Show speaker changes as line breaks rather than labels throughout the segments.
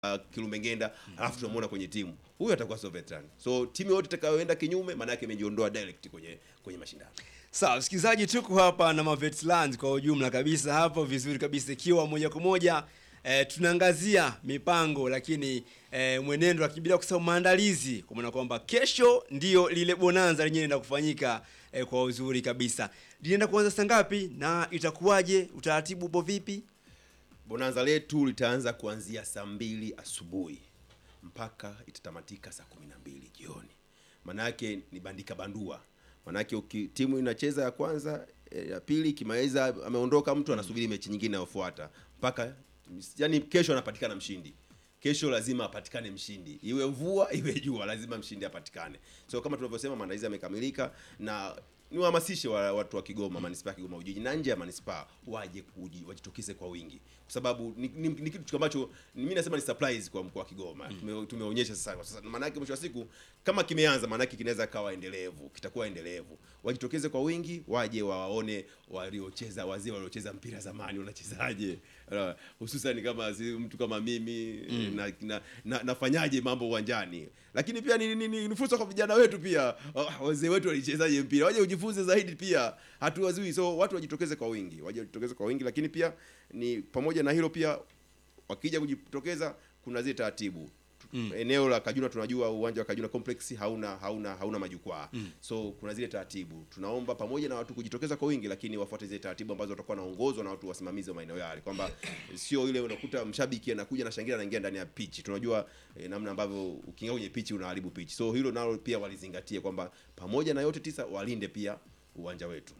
uh, Kilumengenda alafu tunamuona kwenye timu huyu atakuwa sio veteran. So timu yote itakayoenda kinyume, maana yake imejiondoa direct kwenye kwenye mashindano.
Sawa, msikilizaji, tuko hapa na Mavetlands kwa ujumla kabisa hapo vizuri kabisa, ikiwa moja kwa moja eh, tunaangazia mipango lakini eh, mwenendo lakini bila kusahau maandalizi, kwa maana kwamba kesho ndio lile bonanza lenyewe linaenda kufanyika eh, kwa uzuri kabisa. Linaenda kuanza saa ngapi na itakuwaje? Utaratibu upo vipi?
Bonanza letu litaanza kuanzia saa mbili asubuhi mpaka itatamatika saa kumi na mbili jioni. Maanake ni bandika bandua, maanake uki, timu inacheza ya kwanza eh, ya pili ikimaliza, ameondoka mtu anasubiri mechi nyingine inayofuata mpaka yani, kesho anapatikana mshindi. Kesho lazima apatikane mshindi, iwe mvua iwe jua, lazima mshindi apatikane. So kama tunavyosema, maandalizi yamekamilika na niwahamasishe wa, watu wa Kigoma, manispaa ya Kigoma Ujiji na nje ya manispaa waje kuji, wajitokeze kwa wingi, kwa sababu ni, ni, ni kitu ambacho mimi nasema ni surprise kwa mkoa wa Kigoma. Tume, tumeonyesha sasa kwa sasa, maana yake mwisho wa siku kama kimeanza, maana yake kinaweza kawa endelevu, kitakuwa endelevu. Wajitokeze kwa wingi, waje wawaone waliocheza, wazee waliocheza mpira zamani wanachezaje, uh, hususan kama si mtu kama mimi na, na, na, nafanyaje mambo uwanjani, lakini pia ni, ni, ni, ni fursa kwa vijana wetu pia, uh, wazee wetu walichezaje mpira, waje ujifunze zaidi pia, hatuwazui. So watu wajitokeze kwa wingi, waje wajitokeze kwa wingi, lakini pia ni pamoja na hilo pia, wakija kujitokeza, kuna zile taratibu Mm. Eneo la Kajuna tunajua uwanja wa Kajuna Complex hauna hauna hauna majukwaa mm. So kuna zile taratibu, tunaomba pamoja na watu kujitokeza kwa wingi, lakini wafuate zile taratibu ambazo watakuwa naongozwa na watu wasimamizi wa maeneo yale, kwamba sio ile unakuta mshabiki anakuja na shangilia anaingia ndani ya pitch. Tunajua eh, namna ambavyo ukiingia kwenye pitch unaharibu pitch, so hilo nalo pia walizingatie kwamba pamoja na yote tisa walinde pia uwanja wetu.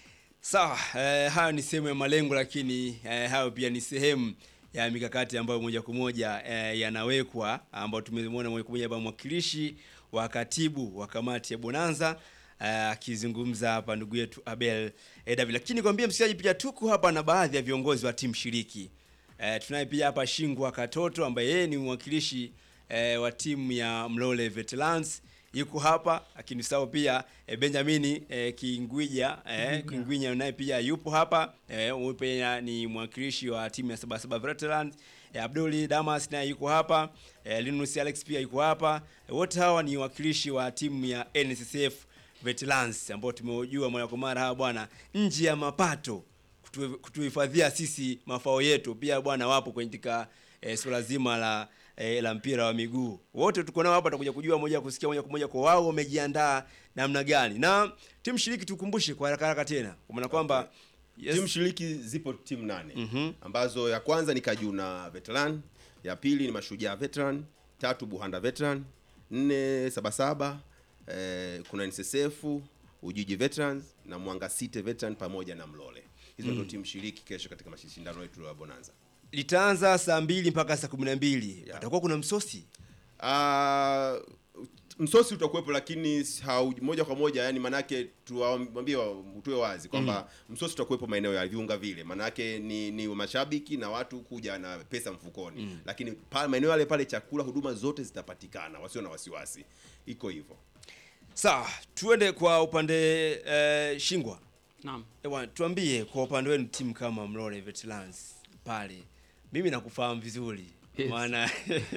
Sawa, eh, hayo ni sehemu ya malengo, lakini eh, hayo pia ni sehemu ya mikakati ambayo moja kwa moja eh, yanawekwa ambayo tumemwona moja kwa moja hapa mwakilishi wa katibu wa kamati ya Bonanza akizungumza uh, hapa ndugu yetu Abel eh, David. Lakini kwambia msikilizaji, pia tuko hapa na baadhi ya viongozi wa timu shiriki eh, tunaye pia hapa Shingwa Katoto ambaye yeye ni mwakilishi eh, wa timu ya Mlole Veterans yuko hapa lakini sawa pia e, Benjamini e, Kingwija e, Kingwinya naye pia yupo hapa e, huyu pia ni mwakilishi wa timu ya Sabasaba Veterans e, Abduli Damas naye yuko hapa e, Linus Alex pia yuko hapa e, wote hawa ni wakilishi wa timu ya NSSF Veterans ambao tumeujua mara kwa mara hawa bwana nje ya mapato kutuhifadhia sisi mafao yetu pia bwana wapo katika e, suala zima la e, la mpira wa miguu. Wote tuko nao hapa, tutakuja kujua moja kusikia moja kwa moja kwa wao wamejiandaa namna gani. Na timu shiriki tukumbushe kwa haraka haraka tena, kwa maana kwamba
yes. Timu shiriki zipo timu nane mm -hmm. ambazo ya kwanza ni Kajuna Veteran, ya pili ni Mashujaa Veteran, tatu Buhanda Veteran, nne Sabasaba, eh, kuna NSSF, Ujiji Veterans na Mwanga City Veteran pamoja na Mlole. Hizo ndio mm. timu shiriki kesho katika mashindano yetu ya Bonanza
litaanza saa mbili mpaka saa kumi na mbili yeah. Patakuwa kuna msosi
uh, msosi utakuwepo, lakini hau, moja kwa moja yani, manake tuwaambie utoe wazi kwamba mm. msosi utakuwepo maeneo ya viunga vile, manake ni, ni mashabiki na watu kuja na pesa mfukoni mm. lakini pale maeneo yale pale chakula, huduma zote zitapatikana, wasio na wasiwasi, iko hivyo.
Sawa, tuende kwa upande eh, Shingwa.
Naam.
Ewa, tuambie kwa upande wenu timu kama Mlole Veterans pale mimi nakufahamu vizuri yes. Maana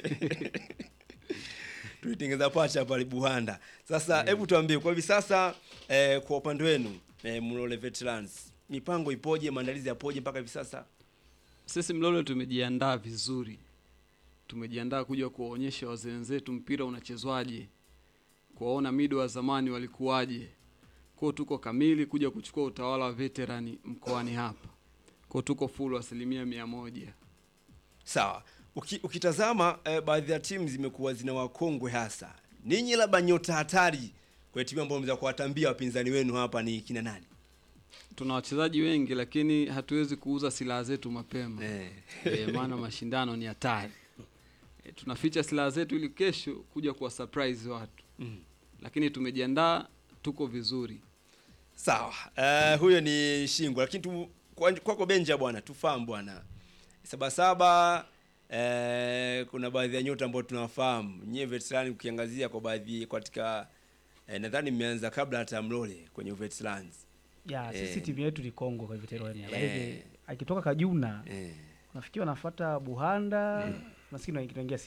tuitengeza pacha pale Buhanda. Sasa hebu mm. tuambie kwa hivi sasa eh, kwa upande wenu eh, Mlole Veterans mipango ipoje, maandalizi yapoje mpaka hivi sasa?
Sisi Mlole tumejiandaa vizuri, tumejiandaa kuja kuwaonyesha wazee wenzetu mpira unachezwaje, kuwaona mido wa zamani walikuwaje. Kwao tuko kamili kuja kuchukua utawala wa veterani mkoani hapa, kwao tuko full asilimia mia moja.
Sawa. Uki, ukitazama eh, baadhi ya timu zimekuwa zina wakongwe hasa. Ninyi labda nyota hatari kwa timu ambayo mnaweza kuwatambia wapinzani wenu hapa ni kina nani?
Tuna wachezaji wengi lakini hatuwezi kuuza silaha zetu mapema
Eh.
e, maana mashindano ni hatari e, tunaficha silaha zetu ili kesho kuja kuwa surprise watu
Mm.
lakini tumejiandaa, tuko vizuri.
Sawa. Uh, huyo ni Shingwa lakini tu kwako kwa Benja bwana tufahamu bwana. Sabasaba eh, kuna baadhi ya nyota ambao tunawafahamu. Nyie veterani ukiangazia kwa baadhi katika eh, nadhani mmeanza kabla hata Mlole kwenye veterans.
ya sisi
Eh.
timu yetu ni Kongo kwa veterani
Eh.
lakini akitoka Kajuna
Eh.
nafikiri wanafuata Buhanda maskini wanaingia